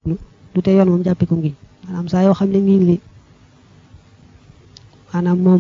du te yoon moom jàppe ko ngiñ maanaam saa yoo xam ne ngiñ li maanaam moom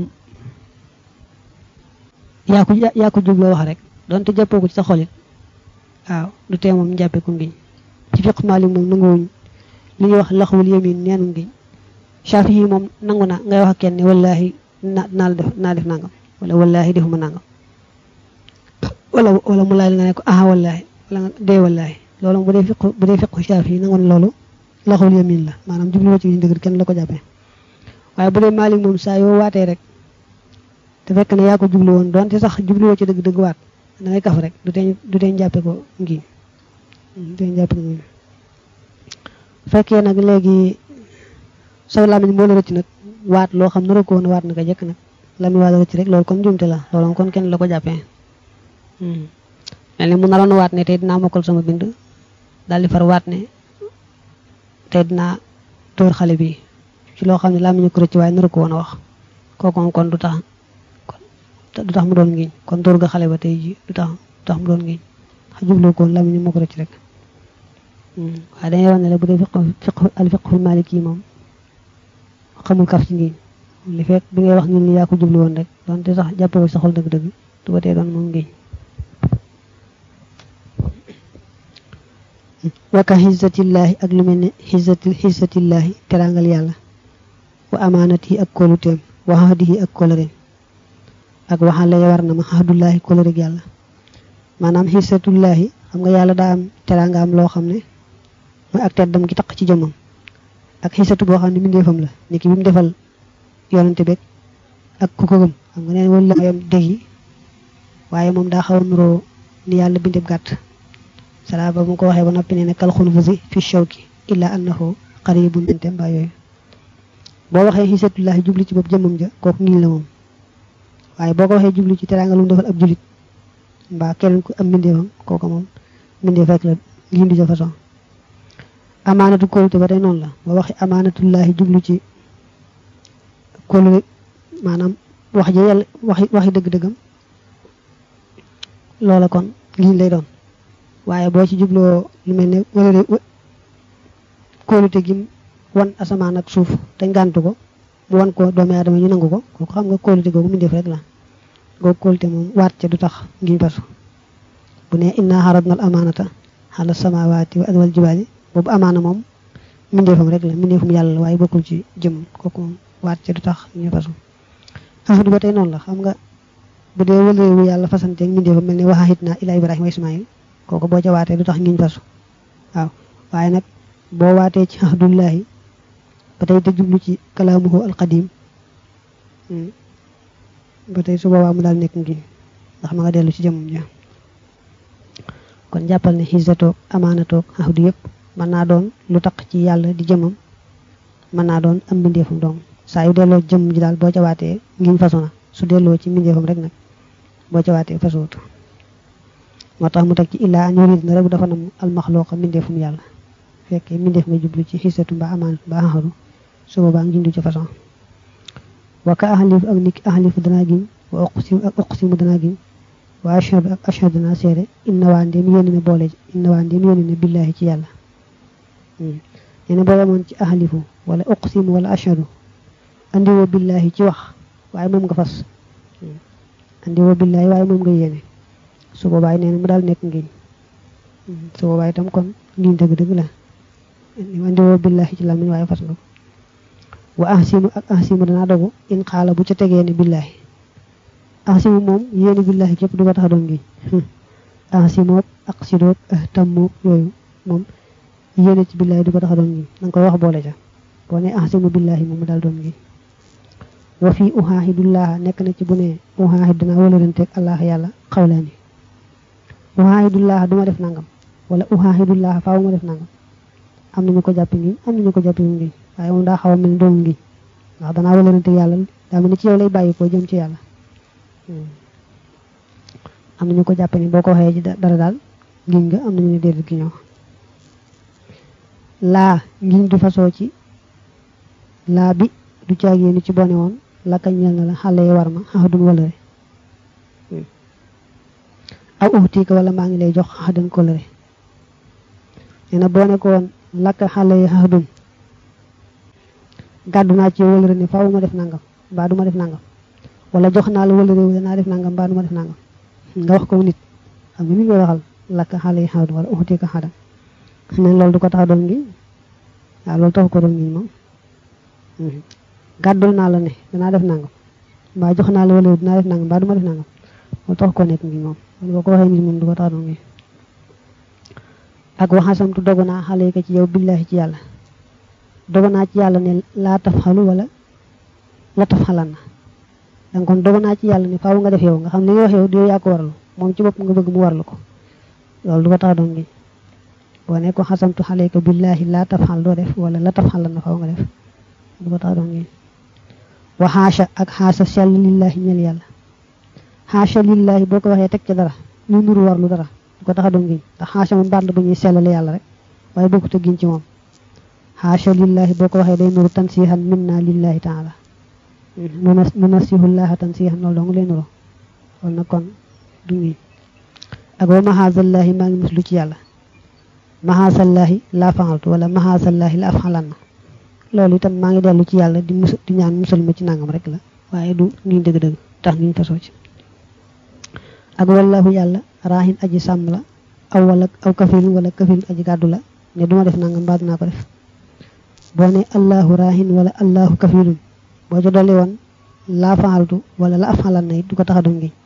yaa ko yaa ko jubloo wax rek donte jàppoo ko ci sa xolit waaw du tee moom jàppe ko ngiñ ci fiq Maalik moom nanguwuñ li ñuy wax laxwul yamin neenu ngiñ Shaafi yi moom nangu na ngay wax ak kenn ne wallaahi na naa def naa def nangam wala wallaahi defuma nangam wala wala mu laaj nga ne ko ah wallaahi wala nga dee wallaahi loolu bu dee fiq bu dee fiqu Shaafi yi nangu na loolu laxwul yamin la maanaam jubluwoo ci dëgg kenn la ko jàppee waaye bu dee Maalik moom saa yoo waatee rek te fekk ne yaa ko jublu woon donte sax jubluwoo ci dëgg-dëgg waat da ngay kaf rek du tee du tee jàppe ko ngiñ du tee jàppe ko ngiñ fekkee nag léegi saw làmmiñ moo la rëcc nag waat loo xam nara ko woon waat naka jëkk nag làmmiñ waat rëcc rek loolu kon jumte la loolu kon kenn la ko jàppee mel ni mu naroon waat ne tey dinaa mokkal sama bind daal di far waat ne tey dinaa tóor xale bi ci loo xam ne làmmiñu ko rëcc waaye nara ko woon a wax kooku kon du tax du tax mu doon ngiñ kon tóor ga xale ba tey ji du tax du tax mu doon ngiñ xa jubloo ko woon làmmiñu moo ko rëcc rek waaye dañuy wax ne la bu dee fiq fiq al fiqhul maliki moom xamul kaf ci ngiñ li fekk bi ngay wax ngiñ li yaa ko jublu woon rek donte sax jàppe ko sa xol dëgg-dëgg du ba tee doon moom ngiñ waka xisatillaahi ak lu mel ne xisati xisatillaahi terangal yàlla wa amaanati ak kóoluteem wa xahdihi ak kóllëreem ak waxale war na ma xahdullaahi kóllëreg yàlla maanaam xisatullaahi xam nga yàlla daa am teranga am loo xam ne mooy ak teddam gi taq ci jëmmam ak xisatu boo xam ne mbindeefam la ni ki bi mu defal yonante beeg ak ku ko gëm xam nga neen wala yam dég yi waaye moom daa xaw a nuroo ni yàlla bindeeb gàtt sala ba mu ko waxee ba noppi nee ne kal xunfusi fi shawki illa annahu qaribun binte mbaa yooyu boo waxee xisatullahi jubli ci bopp jëmmam ja kooku ngiñ la moom waaye boo ko waxee jubli ci teranga lu mu defal ab julit mbaa keneen ku am mbindeefam kooku moom mbindeef rek la ngiñ du ja façon amaanatu kóolute ba tey noonu la boo waxee amaanatullahi jublu ci kóolute maanaam wax ji yàlla waxi waxi dëgg-dëggam loola kon ngiñ lay doon waaye boo ci jubloo lu mel ne wala de kóolute gi wan asamaan ak suuf te ngàntu ko mu wan ko doomi aadama ñu nangu ko kooku xam nga kóolute googu mu def rek la googu kóolute moom waat ca du tax ngiñ fasu bu ne inna xaradna al amaanata ala samawaati wa wal jibaali boobu amaana moom mbindeefam rek la mbindeefam yàlla la waaye bokkul ci jëm kooku moom waat ca du tax ñu fasu ahadu ba tey noonu la xam nga bu dee wëlewu yàlla fasanteeg mbindeefam mel ne waxaxit naa ila ibrahima wa ismail kooku boo ca waatee du tax ngiñ fasu waaw waaye nag boo waatee ci ahdullahi ba tey te jublu ci kalaamuhu alqadim ba tey su boobaa mu daal nekk ngiñ ndax ma nga dellu ci jëmmam ja kon jàppal ne xisatoog amaanatoog ahdu yëpp mën naa doon lu taq ci yàlla di jëmmam mën naa doon am mbindeefam doom saa yu delloo jëmm ji daal boo ca waatee ngiñ fasu na su delloo ci mbindeefam rek nag boo ca waatee fasuwut moo tax mu teg ci illaa an yurid na rek dafa nam almaxlooqa mbindeefum yàlla fekkee mbindeef nga jublu ci xisatu mbaa amaanatu mbaa ahadu su boobaa ngiñ du ci façon wa ka ahlif ak niki ahlifu danaa giñ wa uqsim ak uqsimu danaa giñ wa ashhadu ak ashhadu danaa seede inna waa ndéem yéene ne boole inna waa ndéem yéene ne billaahi ci yàlla yéene boo yemoon ci ahlifu wala uqsimu wala ashhadu andiwoo billaahi ci wax waaye moom nga fas andiwoo billaahi waaye moom nga yéene su boobaay nee na mu daal nekk ngiñ su boobaay itam kon ngiñ dëgg-dëgg la andiwoo billaahi ci làmmiñ waaye fas nga ko wa ahsimu ak ahsimu danaa dogu in xaala bu ca tegee ne billaahi ahsimu moom yéene billaahi képp du ko tax a doon ngiñ ahsimoog aqsidoog ahtammoog yooyu moom yéene ci billaahi du ko tax a doon ngiñ danga koy wax boole ca boo ne ahsimu billaahi moom mu daal doon ngiñ wa fii uhaahidullaha nekk na ci bu ne uhaahid danaa wëlalanteeg allah yàlla xawlaani uhaahidullaha duma def nangam wala uhaahidullaha faaw ma def nangam am nañu ko jàppi ngiñ am nañu ko jàppi ngiñ waaye moom daa xaw a mel ni doomu ngiñ ndax danaa wëlalante yàlla daa mel ni ci yow lay bàyyi ko jëm ci yàlla am nañu ko jàppe ni boo ko waxee ci dara daal ngiñ nga am nañu ne déedéet gi ñoo laa ngiñ du fasoo ci laa bi du caagee ni ci bone woon lakka ñel na la xale yi war ma xaxadun walëre aw uhtiika wala maa ngi lay jox xaxadan kolëre nee na boo ne ko woon lakka xale yi xaxdun gàddu naa ci wëlëre ne faaw ma def nangam mbaa du ma def nangam wala jox naa la wëlëre wu danaa def nangam mbaa du ma def nangam nga wax ko nit xam nga mi ngi koy waxal lakka xale yi xaxdun wala uxuti ko xadam ne loolu du ko tax doon ngi waaw loolu taxu ko doon ngi moom gàddul naa la ne danaa def nangam mbaa jox naa la wëlëre dinaa def nangam mbaa du ma def nangam loolu tax ko nekk ngi moom boo ko waxee nit moom du ko tax doon ngi ak waxasamtu dogu naa xale yi ko ci yow billahi ci yàlla dogu naa ci yàlla ne laa taf xalu wala la taf xalan na danga kon dogu naa ci yàlla ne faaw nga def yow nga xam ne li nga wax yow di yow yaa ko warlu moom ci bopp nga bëgg mu warlu ko loolu du ko tax doon ngi boo ne ko xasamtu xale yi ko billahi laa taf xal doo def wala la taf xalan na faaw nga def du ko tax doon ngi wa xaasha ak xaasa sell lillahi ñel yàlla xaasha lillahi boo ko waxee teg ci dara lu nuru warlu dara du ko tax a doon giñ ndax xaasha moom baat la bu ñuy sellale yàlla rek waaye bokkut a giñ ci moom xaasha lillahi boo ko waxee day nuru tansihan minna lillahi taala nunasihullaha tansihan loolu dong lay nuru loolu nag kon du ngiñ ak wa mahazallahi maa ngi muslu ci yàlla mahazallahi laa faxaltu wala mahazallahi la af xalan na loolu itam maa ngi dellu ci yàlla di mus di ñaan musal ma ci nangam rek la waaye du ngiñ dëgg-dëgg tax ngiñ fasoo ci ak wallahu yàlla raahin aji sàmm la aw wala aw kafilun wala kafilun aji gàddu la ne duma def nangam mbaa dinaa ko def boo ne allahu raahin wala allahu kafilun boo ca dolli woon laa faxaltu wala la af xalan na it du ko tax a doon ngiñ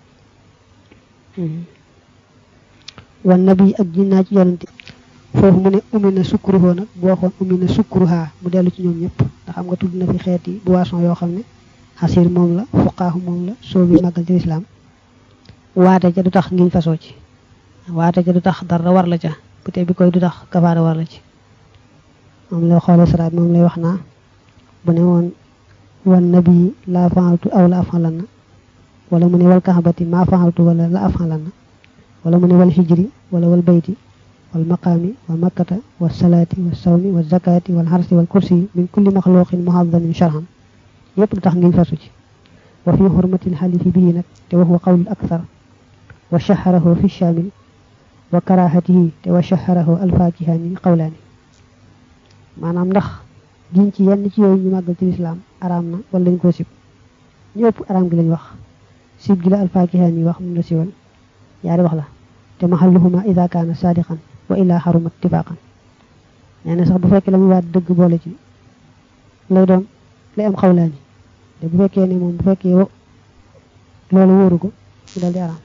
wan nabi ak jinnaa ci yonante foofu mu ne umi na sukkuruhoo nag boo xoon umi na sukkuruhaa mu dellu ci ñoom ñëpp ndax xam nga tudd na fi xeeti boisson yoo xam ne xasir moom la fuqaahu moom la soo bi màggal ci lislaam waate ca du tax ngiñ fasoo ci waate ca du tax dara war la ca bu tey bi koy du tax kafaara war la ci moom lay xoole saraat moom lay wax naa bu ne woon wan nabi laa faaltu aw la afalan na wala mu ne wal kaxabati maa faaltu wala la afalan na wala mu ne wal hijri wala wal bayti wal maqaami wa makkata wa salaati wa sawmi wa zakaati wal xarsi wal kursi min kulli maxluqin muhadamin sharhan yépp du tax ngiñ fasu ci wa fi xurmatil xalifi bii nag te wax wa qawlul akthar wa shaharahu fi shamil wa karahatihi te wa shaharahu alfakihaani qawlaani maanaam ndax giñ ci yenn ci yooyu ñu màggal ci lislaam araam na wala dañ koo sib ñu ëpp araam gi lañ wax sib gi la alfakihaani wax mun la siwal yaari wax la te mahalluhuma ida kaana sadiqan wa illa xarumat tifaqan nee na sax bu fekkee la muy waat dëgg boole ci lay doon lay am xawlaani te bu fekkee ne moom bu fekkee loolu wóoru ko mu dal di araam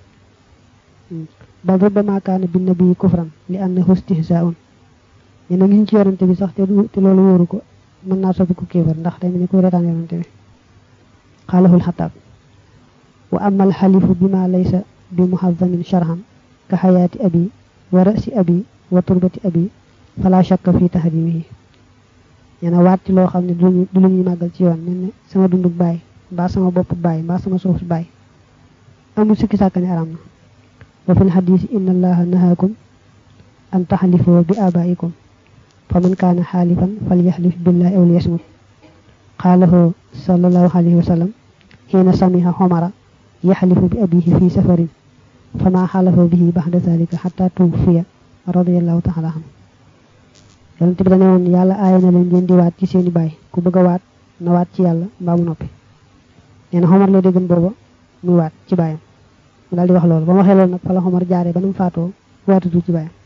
bal rubbama kaana bi nabii kufran li annahu istihzaa'un ñu ne ngi ci yorante bi sax te te loolu wóoru ko mën naa soppi ku kéefar ndax day mel ni kuy retaan yorante bi xaalahul xataab wa amma alxalifu bima laysa bi muhazamin sharhan ka xayaati abi wa rasi abi wa turbati abi fala shakka fi tahrimihi ñena waat ci loo xam ne du lu ñuy màggal ci yoon mel ne sama dundug baay mbaa sama bopp baay mbaa sama suuf baay amul sikki sàkk ne araam na wa fil xadiisi inna allaha nahaakum an taxlifoo bi abaikum fa man kaana xaalifan falyaxlif billahi aw liyasmut qaalahu sallallahu alayhi wa sallam xiina samiha xomara yaxlifu bi abihi fi safarin fama xalafa bihi baxda dalika xata tuwfiya radiallahu taala anhu yonent bi dane woon yàlla aaya na leen ngeen di waat ci seeni baay ku bëgg a waat na waat ci yàlla mbaa mu noppi nee na xomar la déggan booba muy waat ci baayam mu daal di wax loolu ba mu waxee loolu nag fa la xomar jaaree ba nu mu faatoo waatatu ci baayam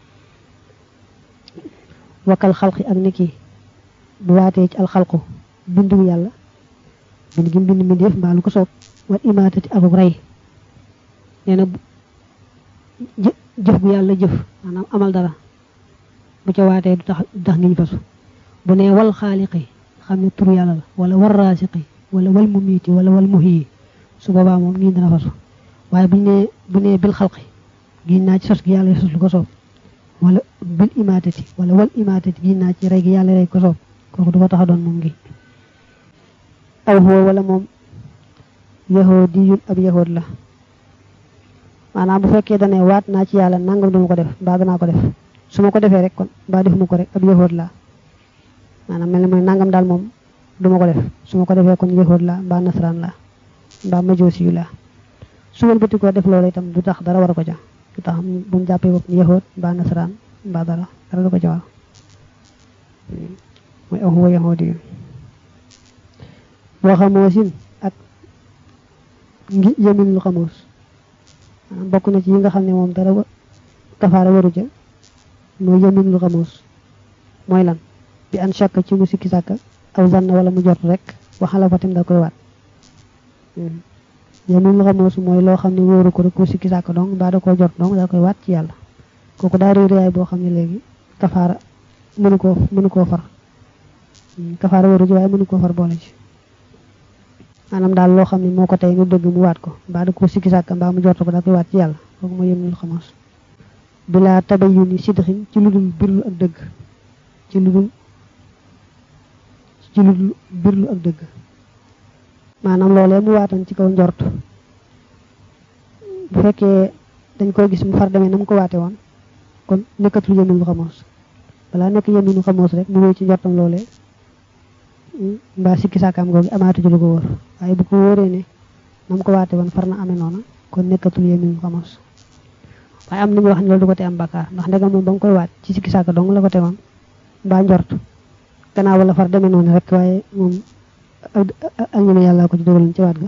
wakkal xalqi ak niki bu waatee ci alxalqu bindu yàlla bind gi bind mbindeef mbaa lu ko soob wal imaatati akuk rey nee na jëf bu yàlla jëf maanaam amal dara bu ca waatee du tax du tax ngiñ fasu bu nee wal xaaliqi xam ne tur yàlla la wala wal raasiqi wala wal mumiiti wala wal muhyi su boobaa moom ngiñ dana fasu waaye bu nee bu nee bil xalqi giñ naa ci sos gi yàlla sos lu ko soob wala bil imaatati wala wal imaatati giñ naa ci rey gi yàlla rey ko soob kooku du ko tax a doon moom ngi aw huwa wala moom yahoodiyun ab yahood la maanaam bu fekkee dane waat naa ci yàlla nangam duma ko def mbaa danaa ko def su ma ko defee rek kon mbaa defuma ko rek ab yahood la maanaam mel ne mooy nangam daal moom duma ko def su ma ko defee kon yahood la mbaa nasaraan la mbaa majoosi yu la su ma bëti ko def loolu itam du tax dara war a ko ca du tax bu mu jàppee bopp ni yahood mbaa nasaraan mbaa dara dara du ko ca war mooy aw huwa yahudi boo xamoosin ak ngi yemin lu xamoos maanaam bokk na ci yi nga xam ne moom dara kafaara waru ja mooy yemin lu xamoos mooy lan bi an shakka ci mu sikki sàkka aw zanna wala mu jot rek waxala fa tim da koy waat yemin lu xamoos mooy loo xam ne wóoru ko rek mu sikki sàkka dong mbaa da koo jot dong da koy waat ci yàlla kooku daa réy réyaay boo xam ne léegi kafaara mënu koo mënu koo far kafaara waru ji waaye mënu koo far boole ci maanaam daal loo xam ne moo ko tey nga dëgg mu waat ko mbaa da koo sikki sàkka mbaa mu jot ko da koy waat ci yàlla kooku mooy yemin lu xamoos bilaa tabayuni sidxin ci lu dul birlu ak dëgg ci lu dul ci lu dul birlu ak dëgg maanaam loolee mu waatan ci kaw njort bu fekkee dañ koy gis mu far demee na mu ko waate woon kon nekkatul yemin lu xamoos balaa nekk yemin lu xamoos rek mu wéy ci njortam loolee mbaa sikki saakaam googu amaatu ci lu ko wóor waaye bu ko wóoree ne na mu ko waate woon far na amee noona kon nekkatul yemin lu xamoos waaye am nañu wax ne loolu du ko te am bakkaar ndax ndegam moom ba nga koy waat ci sikki saaka dong la ko tegoon mbaa njort gannaaw wala far demee noonu rek waaye moom ak ak ñeme yàlla ko ci dugaloon ci waat ga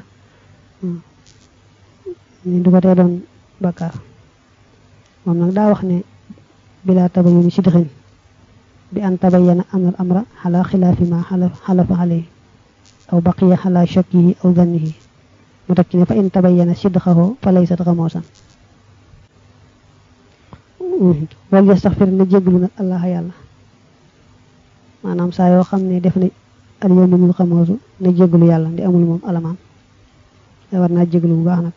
ni du ko tee doon bakkaar moom nag daa wax ne bilaa tabayuni sidxin bi an tabayyana anal amra xala xilaafi ma xalafa alayhi aw baqiya xala shakkihi aw zannihi mu teg ci ne fa in tabayyana sidxahu fa laysat xamoosan wal yastaxfir na jéglu nag allah yàlla maanaam saa yoo xam ne def na al yaminul xamoosu na jéglu yàlla ndi amul moom alamaan da war naa jéglu bu baax nag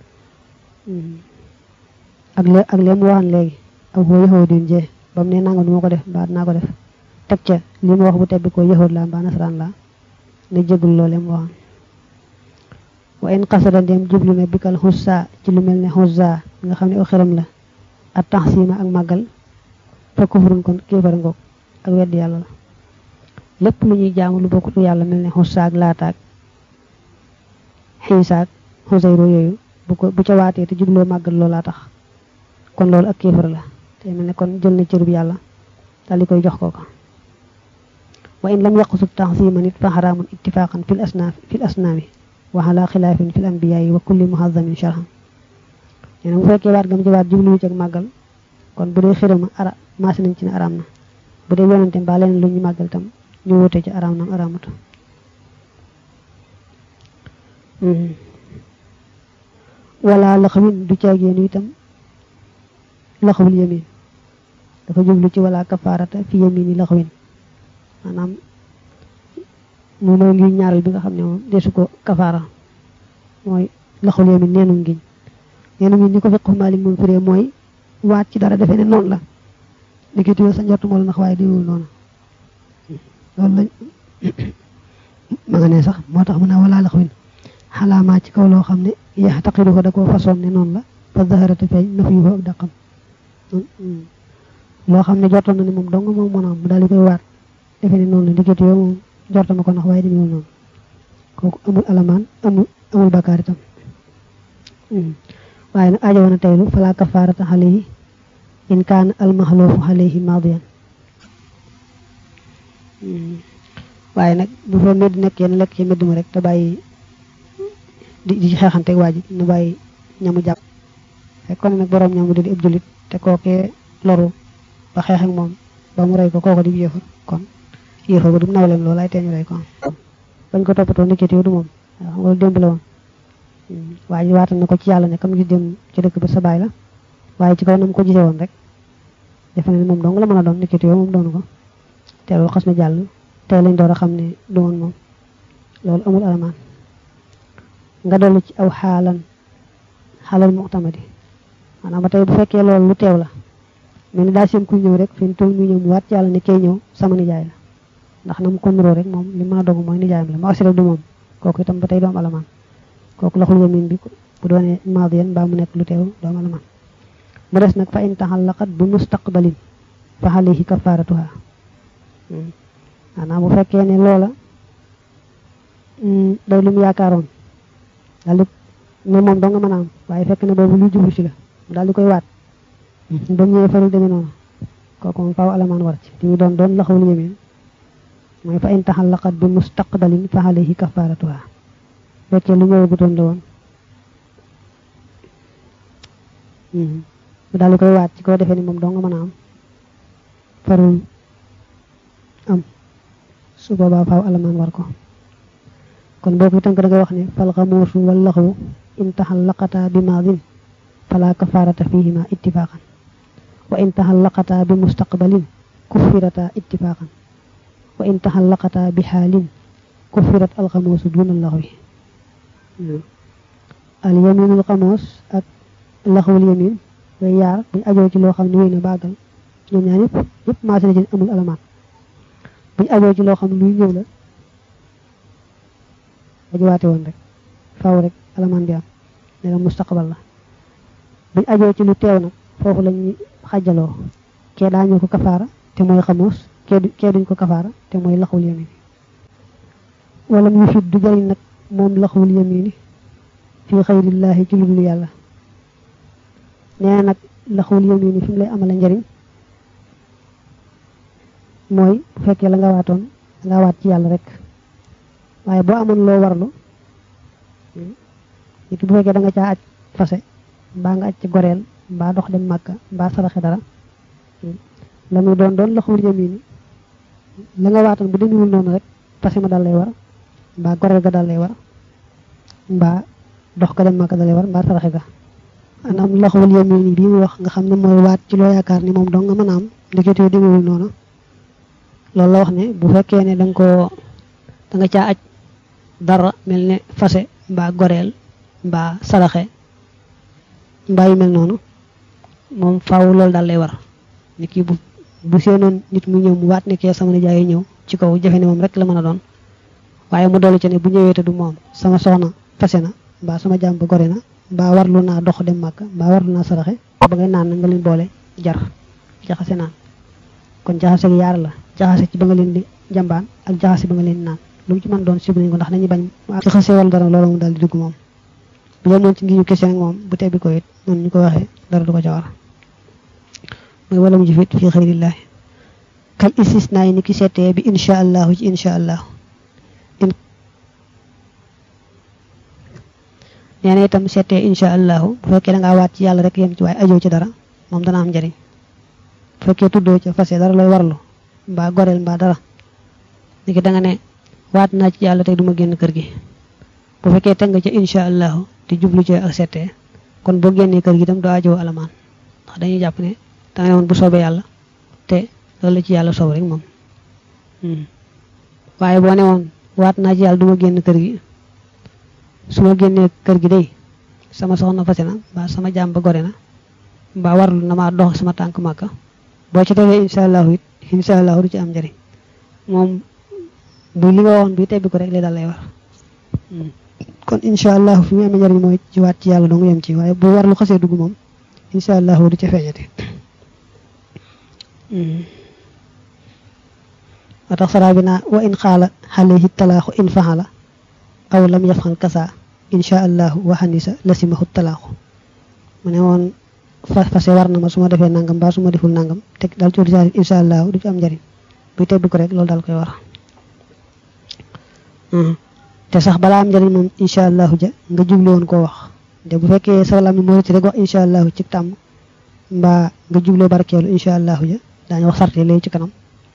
ak le ak lee mu waxan léegi ak boo yaxoo din jee ba mu ne nanga du ma ko def mbaa dinaa ko def teg ca li mu wax bu tebbi ko yaxoot la mbaa nasaraan la na jéglu loolee mu waxan wa in xasada ndem jublu na bikal xussa ci lu mel ne xussa nga xam ne aw xiram la ak taxsima ak màggal fa kufrun kon kéefar ngoog ak weddi yàlla la lépp lu ñuy jaamu lu bokkut yàlla mel ne xusaak laataak xiisaak xusayro yooyu bu ko bu ca waatee te jubloo màggal loolaa tax kon loolu ak kéefar la te mel ne kon jël na cërub yàlla daal di koy jox ko ko wa in lam yaqsud taxsima nit fa xaraamun ittifaqan fil asnaaf fil asnaami wa ala xilaafin fil anbiyaayi wa kulli muhazamin sharhan nee na bu fekkee waat gam ci waat jubluwu ci ak màggal kon bu dee xirama ara maasi nañ ci ne araam na bu dee yonante mbaa leneen lu ñu màggal tam ñu wute ci araam nam araamut wala laxawin du caageenu itam laxawul yamin dafa jublu ci wala kafaarata fi yamini laxawin maanaam mu mooy ngi ñaaral bi nga xam ne moom desu ko kafaara mooy laxawul yamin neenu ngiñ neenu ngiñ ñi ko fiqu maalik moom firee mooy waat ci dara defee ne noonu la liggéey tuyo sa njort moo la nax waaye diwul noonu loolu lañ ma nga ne sax moo tax mu ne wala laxawin xalaamaa ci kaw loo xam ne yax taqidu ko da koo façon ne noonu la fa zaharata feeñ na fi ak daqam loo xam ne jortoon na ne moom dong moom mën a am mu daal di koy waat defe ne noonu la liggéey tuyo moom jortama ko nax waaye diwul noonu kooku amul alamaan amul amul bakkaar itam waaye nag aajo woon a teylu fala kafaarata alayhi in kaana almaxloofu alayhi maadiyan waaye nag bu fa medd nekkee na lekk ci medd ma rek te bàyyi di di xeexante waa ji nu bàyyi ñamu jàpp fekk kon nag boroom ñamu di ab jullit te kookee loru ba xeex ak moom ba mu rey ko kooko di yéefar kon yéefar ba du nawleem loolu ay teeñu rey ko bañ ko toppatoo nekkati du moom waaw loolu démb la woon waa ji waatal na ko ci yàlla ne kam gis dem ci dëkk ba sa baay la waaye ci kaw na mu ko gisee woon rek defe ne moom dong la mën a doon nekkati yow moom doonu ko te loolu xas na jàll tey lañ door a xam ne du woon moom loolu amul alamaan nga dolli ci aw xaalan xaalal muxtamadi maanaam ba tey bu fekkee loolu lu teew la mel ni daa seen kuy ñëw rek fi mu toll ñu ñëw mu waat ci yàlla ne kay ñëw sama nijaay la ndax na mu ko nuroo rek moom li mën a dogu mooy nijaayam la ma aussi rek du moom kooku itam ba tey doom alamaan kooku laxul yamin bi bu doonee maadiyan mbaa mu nekk lu teew doom alamaan mu des nag fa in taxallaqat bi mustaqbalin fa alayhi kafaratuha maanaam bu fekkee ne loola day lu mu yaakaaroon daal di ne moom doo nga mën a am waaye fekk na boobu luy jublu si la mu daal di koy waat ba mu ñëwee farul demee noonu kooku moom faaw alamaan war ci li mu doon doon laxawul yamin mooy fa in taxallaqat bi mustaqbalin fa alayhi kafaratuha fekkee lu ñëwagutoon la woon mu daal di koy waat ci koo defee ni moom doo nga mën a am farul am su boobaa faaw alamaan war ko kon boo ko tënk da nga wax ne fal xamuusu wal laxwu in taxallaqata bi maadin fala kafarata fihima ittifaqan wa in taxallaqata bi mustaqbalin kuffirata ittifaqan wa in taxallaqata bi xaalin kuffirat alxamuusu duna laxwi al yaminul xamuus ak laxwul yamin yooyu yaar buñ ajoo ci loo xam ne wéy na bàggal ñoom ñaar yëpp yëpp maase na ci amul alamaan buñ ajoo ci loo xam ne luy ñëw la ajuwaate woon rek faaw rek alamaan bi am ne la mustaqbal la buñ ajoo ci lu teew nag foofu lañuy xajaloo kee daañu ko kafaara te mooy xamuus kee duñ ko kafaara te mooy laxwul yamin wala mu fit du jariñ nag moom laxwul yamini fi xayrillaahi ci lu yàlla nee nag laxwul yamini fi mu lay amala njariñ mooy bu fekkee la nga waatoon nga waat ci yàlla rek waaye boo amoon loo warlu nit bu fekkee da nga caa aj fase mbaa nga aj ci goreel mbaa dox dem màkka mbaa saraxe dara la muy doon doon laxwul yamini la nga waatoon bu demewul noonu rek fase ma dal lay war mbaa goreel ga dal lay war mbaa dox ko dem màkka dal lay war mbaa saraxe ga anam laxwul yamini bii mu wax nga xam ne mooy waat ci loo yaakaar ni moom dong nga mën a am ndeketee demewul noonu loolu la wax ne bu fekkee ne da nga koo da nga caa aj dara mel ne fase mbaa goreel mbaa saraxe mbaa yu mel noonu moom faaw loolu daal lay war nit ki bu bu seenoon nit mu ñëw mu waat ne kee sama nijaay ñëw ci kaw jafe ne moom rek la mën a doon waaye mu dolli ci ne bu ñëwee te du moom sama soxna fase na mbaa sama jàmm ba gore na mbaa warlu naa dox dem màkk mbaa warlu naa saraxe ba ngay naan na nga leen boole jar jaxase naan kon jaxase gi yaar la jaxase ci ba nga leen di jambaan ak jaxase ba nga leen di naan lu mu ci mën doon sib nañ ko ndax dañuy bañ jaxase wala dara loolu mu daal di dugg moom bu leen moom ci ngi ñu kese nag moom bu tebbi ko it noonu ñu ko waxee dara du ko ca war mooy wala mu jëfit fii xëyrillaahi kal istisnaa yi ni ki seetee bi insha allahu ci insha allahu nee na itam seetee insha allahu bu fekkee da ngaa waat ci yàlla rek yem ci waaye ajoo ci dara moom dana am njariñ bu fekkee tuddoo ca fase dara looy warlu mbaa goreel mbaa dara niki da nga ne waat naa ci yàlla tey duma génn kër gi bu fekkee teg nga ca insha allahu te jublu ci ak seetee kon boo génnee kër gi itam doo ajoo alamaan ndax dañuy jàpp ne da nga ne woon bu soobee yàlla te loolu la ci yàlla soob rek moom waaye boo ne woon waat naa ci yàlla duma génn kër gi su ma génnee kër gi day sama soxna fase na mbaa sama jàmm ba gore na mbaa warlu na maa dox sama tànk màkka boo ci defee insha allahu it insha allahu du ci am njëriñ moom bu li nga waxoon bi tebbi ko rek lay daal lay war kon insha allahu fi mu amee njëriñ mooy ci waat ci yàlla dong yem ci waaye bu warlu xasee dugg moom insha allahu du ci feeñati wa tax saraa bi naa wa in xaala xalayhi talaaxu in faxala aw lam yafxal kasa insha allahu waxanisa lasimahu talaaxu mu ne woon fase war na ma su ma defee nangam mbaa su ma deful nangam teg daal ci ordinaire insha allahu du ci am njëriñ buy tebbi ko rek loolu daal koy war te sax balaa am njëriñ moom insha allahu ja nga jublu woon koo wax te bu fekkee sa lam moo ci rek wax insha allahu ci tàmm mbaa nga jubloo barkeelu insha allahu ja daañu wax sarte léegi ci kanam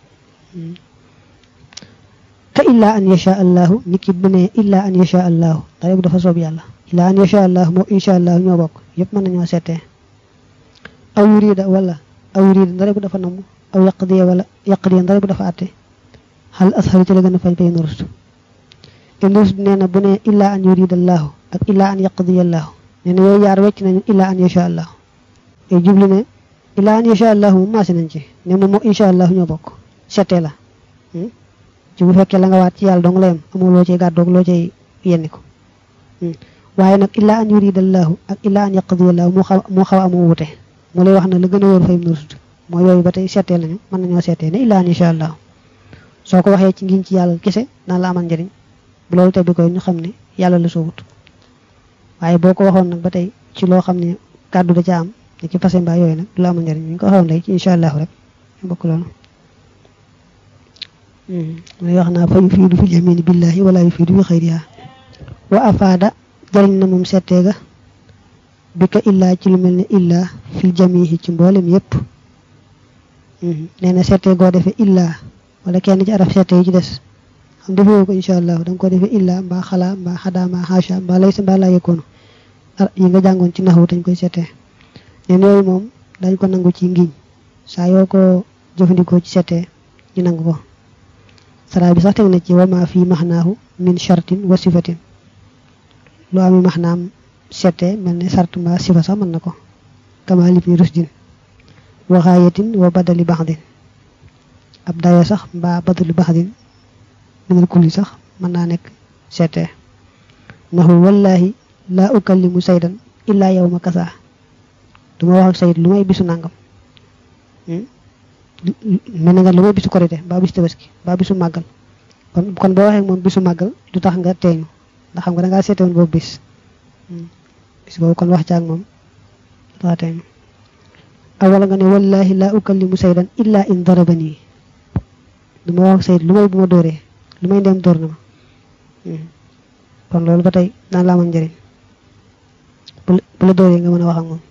ka illa an yasha allahu nit ki bu ne illa an yasha allahu dara bu dafa soob yàlla illa an yasha allahu moo insha allahu ñoo bokk yëpp mën nañoo seetee aw yurida wala aw yurida dara bu dafa namm aw yaqdiya wala yaqdiya dara bu dafa àtte xal asxaru ci la gën a fañ fay nurus nurus nee na bu ne illa an yurida allahu ak illa an yaqdiya allahu nee na yooyu yaar wecc nañu illa an yasha allahu yooyu jublu ne illa an yasha allahu moom maasi nañ ci ne moom moo insha allahu ñoo bokk seetee la ci bu fekkee la nga waat ci yàlla dong la yem amul loo cay gàddoog loo cay yenni ko waaye nag illa an yuridallahu ak illa an yaqdiyallahu moo xaw moo xaw amu wute mu lay wax ne la gën a wóor fay mu rusd mooy yooyu ba tey seetee lañu mën nañoo seetee ne illa an insha allah soo ko waxee ci ngiñ ci yàlla kese naan la amal njëriñ bu loolu tebbi koy ñu xam ne yàlla la soowut waaye boo ko waxoon nag ba tey ci loo xam ne kàddu da ca am ne ci fase mbaa yooyu nag du la amal njëriñ ñu ko waxoon léegi ci insha allahu rek ñu bokk loolu muy wax naa fa yufiidu fil yamini billahi wala yufiidu bi xayriha wa afaada jëriñ na moom settee ga bi ka illaa ci lu mel ne illaa fil jamihi ci mboolem yépp nee na settee goo defee illaa wala kenn ci araf settee yi ci des xam defewoo ko incha allah da nga ko defee illaa mbaa xalaa mbaa xadaa mbaa xaasha mbaa laysa mbaa laa yëkkoonu yi nga jàngoon ci naxwu dañ koy settee neen yooyu moom dañ ko nangu ci ngiñ saa yoo ko jëfandikoo ci settee ñu nangu ko saraa bi sax teg na ci wama fii maxnaahu min shartin wa sifatin lu ami maxnaam settee mel ne sart mbaa sifa sax mën na ko kama libni rusdin wa xaayatin wa badali baxdin ab dayo sax mbaa badali baxdin minal kulli sax mën naa nekk settee naxu wallahi laa ukallimu saydan illaa yow ma kasaa du ma wax ak sayid lu may bisu nàngam mel na nga lu may bisu korite mbaa bisu tabaski mbaa bisu màggal kon kon boo waxee moom bisu màggal du tax nga teeñu ndax xam nga dangaa seete woon boobu bis bis boobu kon wax caag moom du tax teeñu aw wala nga ne wallahi laa ukallimu saydan illa in darabani du ma wax ak sayid lu may bu ma dóoree lu may ndem dóor na ma kon loolu ba tey daan la amal njëriñ bu la dóoree nga mën a wax ak moom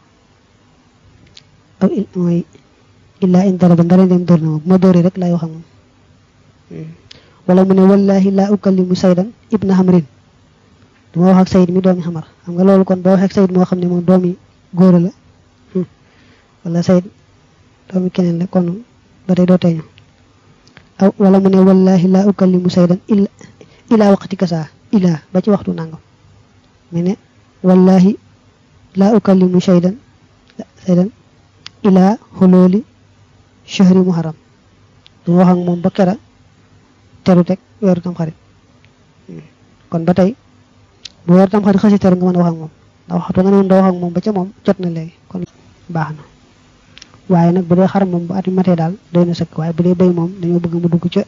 aw mooy illaa in daraba ndara ndem dóor na ma bu ma dóoree rek laay wax ak moom wala mu ne wallahi laa ukallimu saydan ibna hamrin du ma wax ak sayid mi doomi xamar xam nga loolu kon boo waxee ak sayid moo xam ne moom doomi góor la wala sayid doomi keneen la kon ba tey doo teeñu aw wala mu ne wallahi laa ukallimu saydan illa ilaa waqti kasaa ilaa ba ci waxtu nangam mu ne wallahi laa ukallimu saydan saydan ilaa xolooli shahri muharram du wax ak moom ba kera teru teg weeru tam xarit kon ba tey bu weeru tam xarit xasi teru nga mën a wax ak moom ndax waxtu nga ne woon doo wax ak moom ba ca moom jot na léegi kon baax na waaye nag bu dee xar moom bu at mi matee daal doy na sëkk waaye bu dee béy moom dañoo bëgg mu dugg ca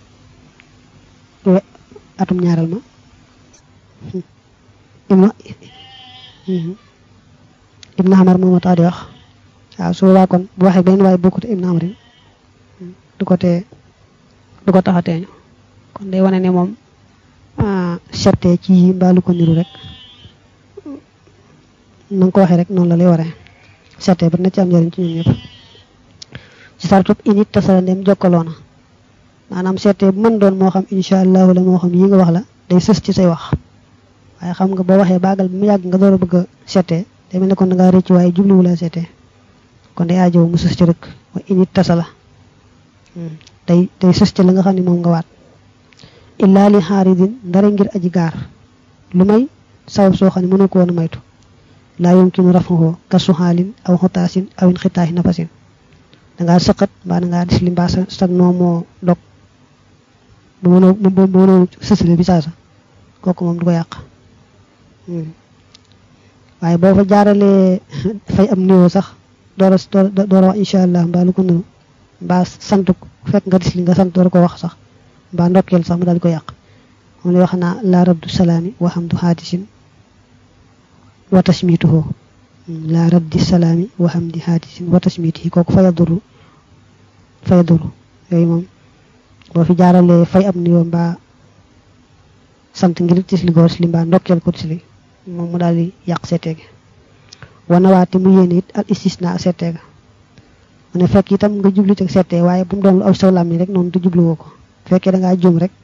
atum ñaareel ma ibna ibna xamar moom a tax di wax waaw su boobaa kon bu waxee beneen waaye bokkut ibna xamarin du ko tee du ko tax a teeñu kon day wane ne moom settee ci yi mbaalu ko niru rek na nga ko waxee rek noonu la lay waree settee ba na ci am njëriñ ci ñun ñëpp ci sartub init tasala ndem jokkaloo na maanaam seetee bu mën doon moo xam incha allahu la moo xam yi nga wax la day sës ci say wax waaye xam nga boo waxee baagal bi mu yàgg nga door a bëgg a seetee day mel ne kon da ngaa rëcc waaye jubluwu la seetee kon day aajow mu sës ci rek wa init tasala day day sës ci la nga xam ne moom nga waat illaa li xaaridin ndara ngir aji gaar lu may sabab soo xam ne mënu ko woon a maytu laa yumkinu rafahu kasu xaalin aw xotaasin aw in xitaahi nafasin dangaa sëqat mbaa dangaa dis li mbaa sa sag noo moo dog bu mënoo bu mënoo sësale bi saasa kooku moom du ko yàq waaye boo fa jaaralee fay am niveau sax door a door a wax incha allah mbaa lu ko nuru mbaa sant fekk nga dis li nga sant door ko wax sax mbaa ndokkeel sax mu daal di ko yàq moom lay wax naa laa raddu salaami wa hamdu haadisin wa tasmituhu laa raddi salaami wa hamdi haadisin wa tasmitihi kooku faya duru faya duru yooyu moom boo fi jaaralee fay am nuyoo mbaa sant ngir tisli goor si li mbaa ndokkeel ko tisli moom mu daal di yàq seeteege wana waate mu yéene it al istisna seeteega mu ne fekk itam nga jublu ci seetee waaye bu mu doon lu aw saw lam ni rek noonu du jubluwoo ko fekkee da ngaa jum rek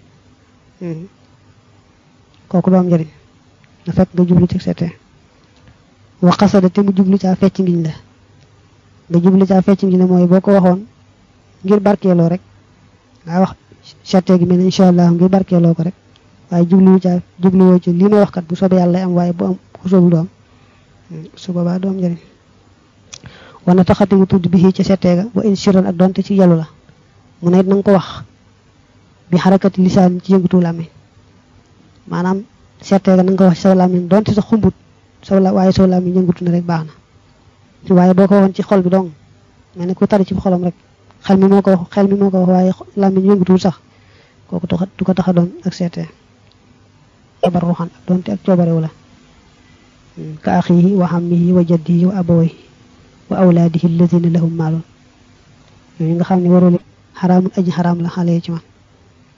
kooku du am njëriñ na fekk nga jublu ci seetee wa xasada te mu jublu caa fecc ngiñ la nga jublu caa fecc ngiñ la mooy boo ko waxoon ngir barkeeloo rek nga wax seetee gi mel ne incha allah ngir barkeeloo ko rek waaye jubluwu caa jubluwoo ci lii may wax kat bu soobee yàlla am waaye bu am ku soobul du am su boobaa du am njëriñ wana taxati nga tudd bi ci seetee ga wa in siran ak donte ci yalu la mu ne it na nga ko wax bi xarakati lisaan ci yëngatu làmmiñ maanaam seetee ga na nga ko wax ci saw làmmiñ donte sa xumbut saw la waaye saw làmmiñ yëngatu na rek baax na waaye boo ko waxoon ci xol bi dong mel ne ku tari ci xolam rek xel mi moo ko wax xel mi moo ko wax waaye làmmiñ yëngatuwul sax kooku tax du ko tax a doon ak seetee abar ruxan ak donte ak coobarewu la ka axihi wa xammihi wa jaddihi wa abawayhi wa awlaadihi alladina lahum maalun yooyu nga xam ne warul xaraamul aji xaraam la xale ci man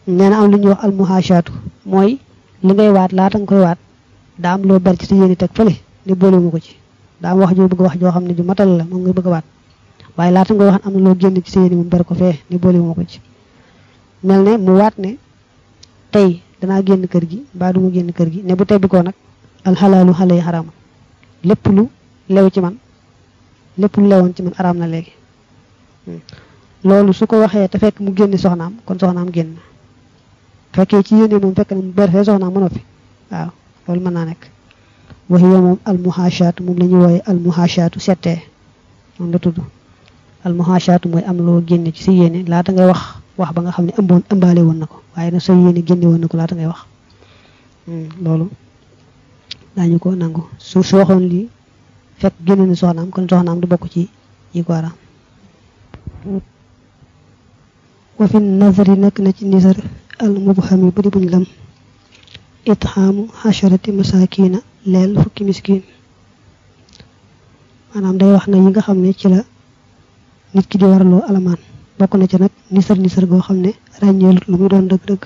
nee na am lu ñuy wax almuhaashaatu mooy li ngay waat laata nga koy waat daa am loo ber ci sa yéene teg fële ne boolewuma ko ci daa am wax joo bëgg wax joo xam ne ju matal la moom nga bëgg a waat waaye laata nga wax am na loo génn ci sa yéene mu ber ko fee ne boolewuma ko ci mel ne mu waat ne tey danaa génn kër gi mbaa du mu génn kër gi ne bu tebbi ko nag alxalaalu xale yi xaraama lépp lu lew ci man lépp lu lewoon ci man araam na léegi loolu su ko waxee te fekk mu génni soxnaam kon soxnaam génn fekkee ci yéene moom fekk na mu ber fee soxnaam mu noppi waaw loolu mën naa nekk wax yow moom almuhaashaatu moom la ñuy wooye almuhaashaatu settee moom la tudd almuhaashaatu mooy am loo génne ci sa yéene laata ngay wax wax ba nga xam ne ëmboon ëmbaale woon na ko waaye nag sa yéene génne woon na ko laata ngay wax loolu daañu ko nangu su su waxoon lii fekk génne na soxnaam kon soxnaam du bokk ci yi ko araam wa fi nazari nekk na ci nisar al mubham yi bari buñ lam itxaamu xasharati masakina leel fukki miskin maanaam day wax na yi nga xam ne ci la nit ki di waraloo alamaan bokk na ci nag nisar nisar goo xam ne ràññeelut lu muy doon dëgg-dëgg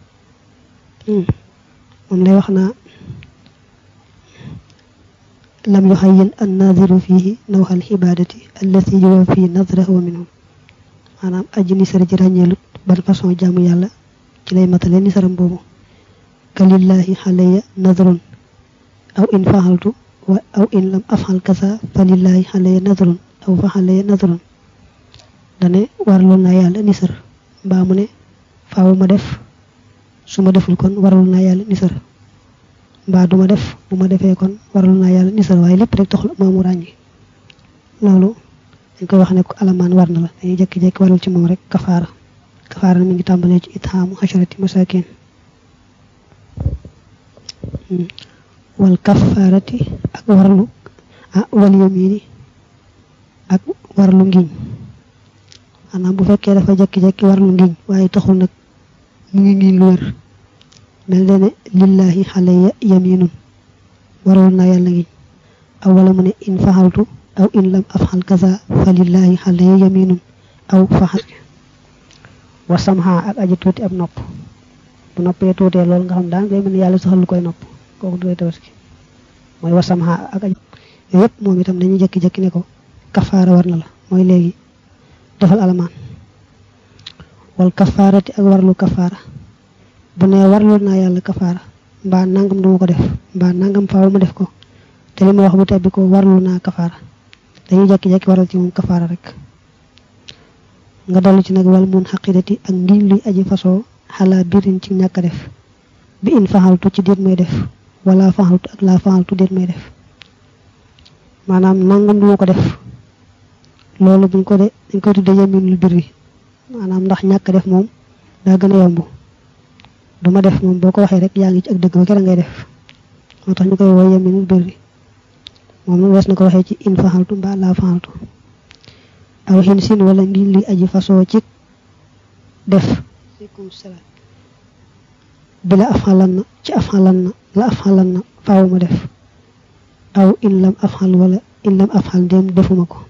moom lay wax naa lam yuxayin an naadiru fihi nawxal xibaadati allati yuwafi nadrahu minhum maanaam aji nisar ji ràññeelut ban façon jaamu yàlla ci lay matale nisaram boobu kalillahi xaleya nadrun aw in faxaltu wa aw in lam afxal kasa fa lillahi xaleya nadrun aw fa xaleya nadrun dane warlu naa yàlla nisar mbaa mu ne faaw ma def su ma deful kon warlu naa yàlla nisar mbaa du ma def bu ma defee kon warlu naa yàlla nisar waaye lépp rek taxul moomu ràññi loolu dañ koy wax ne ko alamaan war na la dañuy jékki-jékki warul ci moom rek kafaara kafaara mi ngi tàmbalee ci itxaamu xasharati masakin wal kafaarati ak warlu ah wal yamini ak warlu ngiñ maanaam bu fekkee dafa jékki-jékki warlu ngiñ waaye taxul nag mu ngi ngiñ lu wér mel ne ne lillahi xaleya yaminun waroon naa yàlla ngiñ aw wala mu ne in faxaltu aw in lam afxal kaza fa lillahi xaleya yaminun aw faxal wa samha ak aji tuuti ab nopp bu noppee tuutee loolu nga xam daan ngay mën yàlla saxal lu koy nopp kooku du koy tabaski mooy wa samha ak aji yooyu yëpp moom itam dañuy jékki-jékki ne ko kafaara war na la mooy léegi defal alamaan wal kafaarati ak warlu kafaara bu nee warlu naa yàlla kafaara mbaa nangam duma ko def mbaa nangam faaw ma def ko te li ma wax bu tebbi ko warlu naa kafaara dañuy jékki-jékki waral ci moom kafaara rek nga dollu ci nag wal mun xaqidati ak ngiñ luy aji fasoo xalaa birin ci ñàkk def bi in faxaltu ci déet may def wala faxaltu ak laa faxaltu déet may def maanaam nangam duma ko def loolu buñ ko de dañ koy tudde yaminul birri maanaam ndax ñàkk def moom daa gën a yomb duma def moom boo ko waxee rek yaa ngi ci ak dëgg ba kera ngay def moo tax ñu koy wooy yaminul birri moom nag wees na ko waxee ci in faxaltu mbaa laa faxaltu aw xin sin wala ngiñ luy aji fasoo ci def aleykum salaam bi la afxalan na ci afxalan na la afxalan na faaw ma def aw in lam afxal wala in lam afxal ndéem defuma ko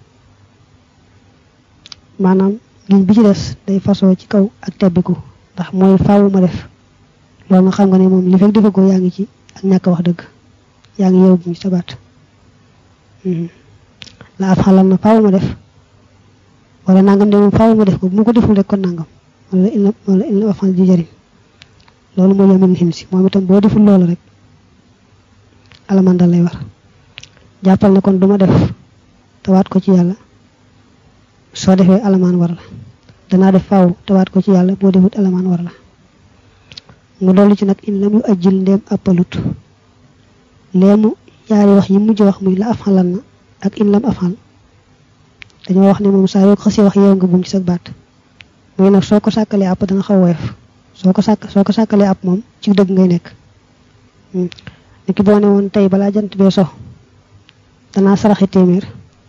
maanaam ngiñ bi ci des day fasoo ci kaw ak tebbiku ndax mooy faaw ma def loolu nga xam nga ne moom li fekk defe ko yaa ngi ci ak ñàkk wax dëgg yaa ngi yow buñ sabaat la afxalan na faaw ma def wala nangam de moom faaw ma def ko bu ma ko deful rek kon nangam wala in la wala in la afal ji jëriñ loolu mooy yamin xim si moom itam boo deful loolu rek alamaan dal lay war jàppal ne kon duma def tawaat ko ci yàlla soo defee alamaan war la danaa def faaw tawaat ko ci yàlla boo defut alamaan war la mu dolli ci nag in lam yu ajjil ndéem appalut léemu yaari wax yi mujj wax muy la afxalan na ak in lam afxal dañoo wax ne moom saa yoo ko xasee wax yeew nga buum ci sa baat mooy nag soo ko sàkkalee àpp danga xaw woyof soo ko sàkk soo ko sàkkalee àpp moom ci dëgg ngay nekk niki boo ne woon tey balaa jant bee so danaa saraxi téeméer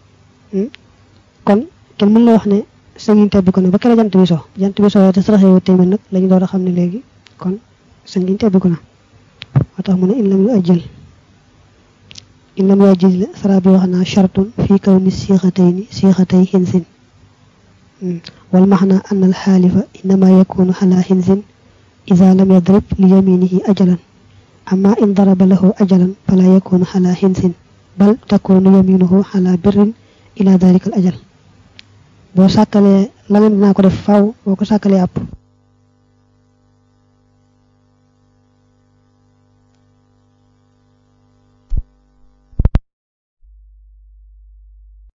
kon kenn mën la wax ne sa ngiñ tebbi ko ne ba kere jant bi so jant bi so te saraxee wu téeméer nag lañu door a xam ne léegi kon sa ngiñ tebbi ko na moo tax mu ne in lam yu ajjël in lam yu ajjël sara bi wax naa chartun fii kaw ni siixatayni siixatay xinsin wal maxna an al xaalifa innama yakunu xala xinsin ida lam yadrib li yaminihi ajalan amma in daraba lahu ajalan fala yakunu ala hinsin bal takunu yaminuhu ala birrin ila dalika al ajal boo sàkkalee la nga dinaa ko def faw boo ko sàkkalee àpp